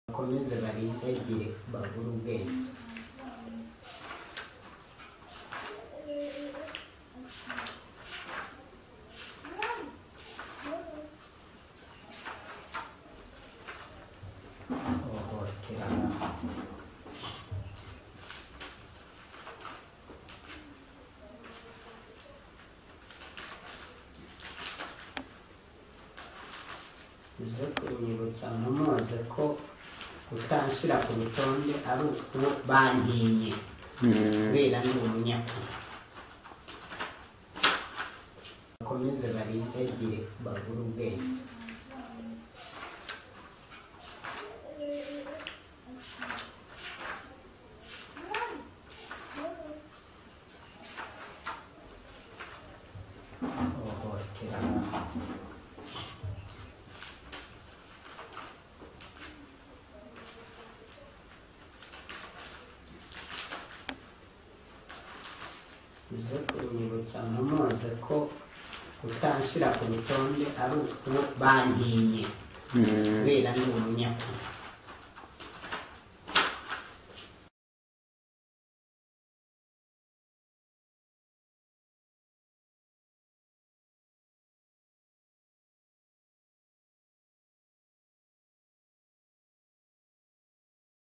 bakomeze barindagire bagure ubwenge ihohoterana uze kunyibutsa ntumoze ko kutanshyira ku rutonde ari uko bantinye kubera ni umunyakuri bakomeze barindagire bagure ubwenge ihohoterana uze kunyibutsa ntumoze ko kutanshyira ku rutonde ari uko bantinye kubera ni umunyakuri